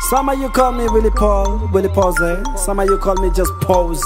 Some of you call me Willie Paul, Willie Pose. Some of you call me just Pose.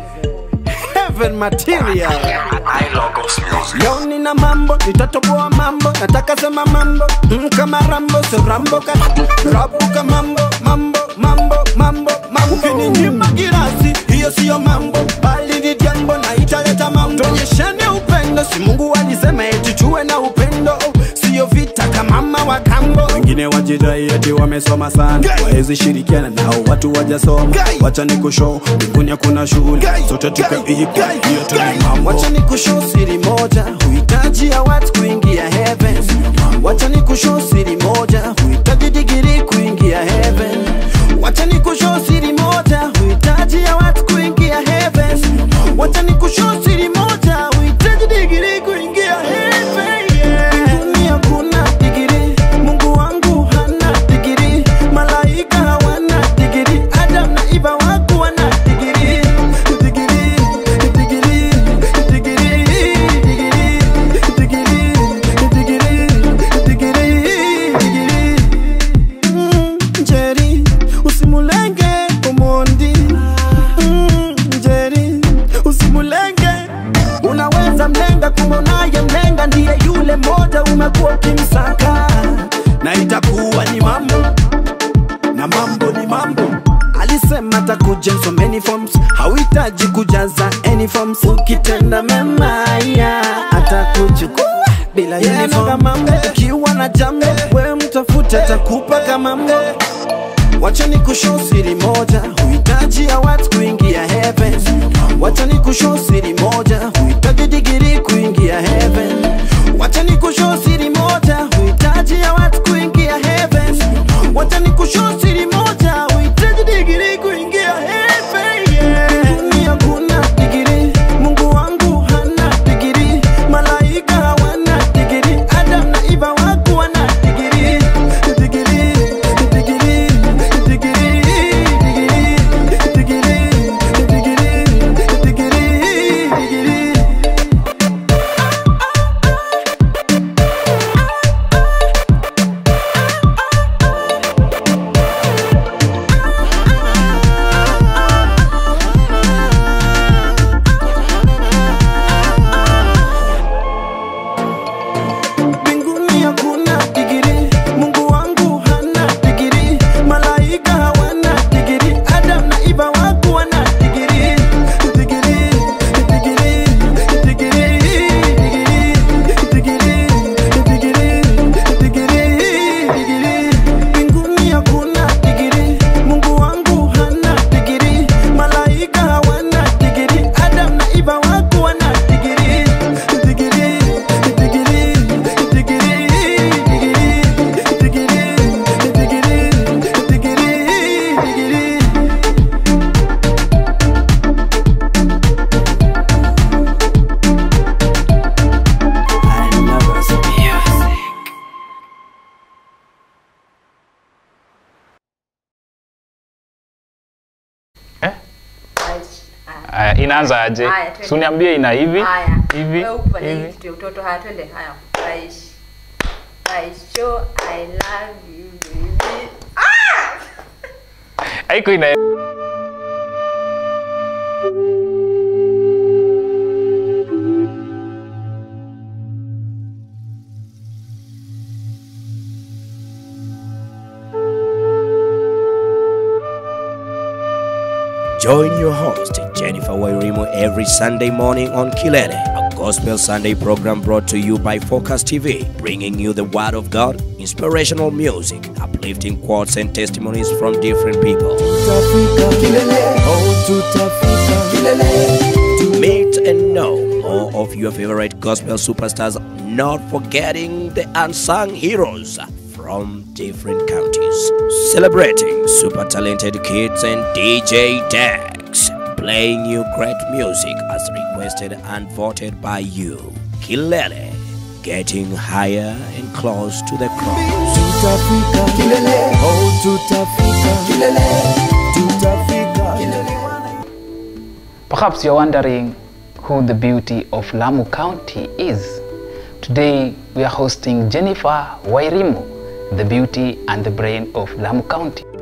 Heaven material. I logos music. Leo nina mambo, nitatoboa mambo, nataka sema mambo mm, kama Rambo, so Rambo ka rabuka mambo, mambo, mambo, mambo, mambo. Ukininyima girasi, hiyo siyo mambo, bali ni jambo na italeta mambo. Tuonyeshane upendo, si Mungu alisema eti tuwe na upendo, siyo vita kama mama wa kambo. Wengine wajidai eti wamesoma sana, waezi shirikiana nao watu wajasoma. Wacha nikushow, mbinguni hakuna shughuli, sote tukaiga, hiyo tu ni mambo. Wacha nikushow siri moja, huhitaji ya watu kuingia heaven. Wacha nikushow siri moja, huhitaji digiri kuingia heaven. Wacha nikushow siri moja, huhitaji ya watu kuingia heaven. Wacha nikushow siri moja, huhitaji digiri kuingia heaven. Yeah. Mbinguni hakuna digiri, Mungu wangu hana digiri, malaika hawana digiri, Adam na Eva wako wana digiri. Digiri, digiri, digiri, digiri, digiri, digiri, digiri. Mm, Njeri, usimulenge Omondi. Mm, Njeri, usimulenge unaweza mlenga kumonaye mlenga ndiye yule moja umekuwa ukimsaka na itakuwa ni mambo na mambo ni mambo alisema takuja in so many forms hauhitaji kujaza any forms ukitenda mema ya atakuchukua bila uniform mambo ukiwa na jambo we mtafute atakupa kama mambo Wacha ni kushow siri moja, huhitaji ya watu kuingia heaven. Wacha ni kushow siri moja, huhitaji digiri kuingia heaven. Wacha ni kushow siri moja, huhitaji ya watu kuingia heaven. Wacha ni kushow siri moja, huhitaji digiri kuingia heaven. Yeah. Mbinguni hakuna digiri, Mungu wangu hana digiri, malaika hawana digiri, Adam na Eva wako wana digiri. Digiri, digiri, digiri, digiri, digiri, digiri, digiri, digiri. mbinguni hakuna digiri mungu wangu hana digiri malaika hawana digiri adam na iva wako wana digiri digiri digiri digiri digiri digiri digiri digiri digiri mbinguni hakuna digiri mungu wangu hana digiri malaika hawana digiri adam na iva wako wana digiri digiri digiri digiri digiri digiri digiri digiri digiri I love music. Aya, inaanza aje? Haya, twende. Si uniambie ina hivi Haya. hivi Wewe ukufanya hivi hivi. kitu ya utoto. Haya, twende. Haya. Aish. Aish, show I love you baby. Haiko ina Join your host, Jennifer Wairimo, every Sunday morning on Kilele, a gospel Sunday program brought to you by Focus TV, bringing you the Word of God, inspirational music, uplifting quotes, and testimonies from different people. To meet and know more of your favorite gospel superstars, not forgetting the unsung heroes from different counties. Celebrating super talented kids and DJ Dex, playing you great music as requested and voted by you. Kilele, getting higher and close to the cross. tutafika kilele oh tutafika kilele tutafika kilele Perhaps you're wondering who the beauty of Lamu County is. Today we are hosting Jennifer Wairimu, the beauty and the brain of Lamu County.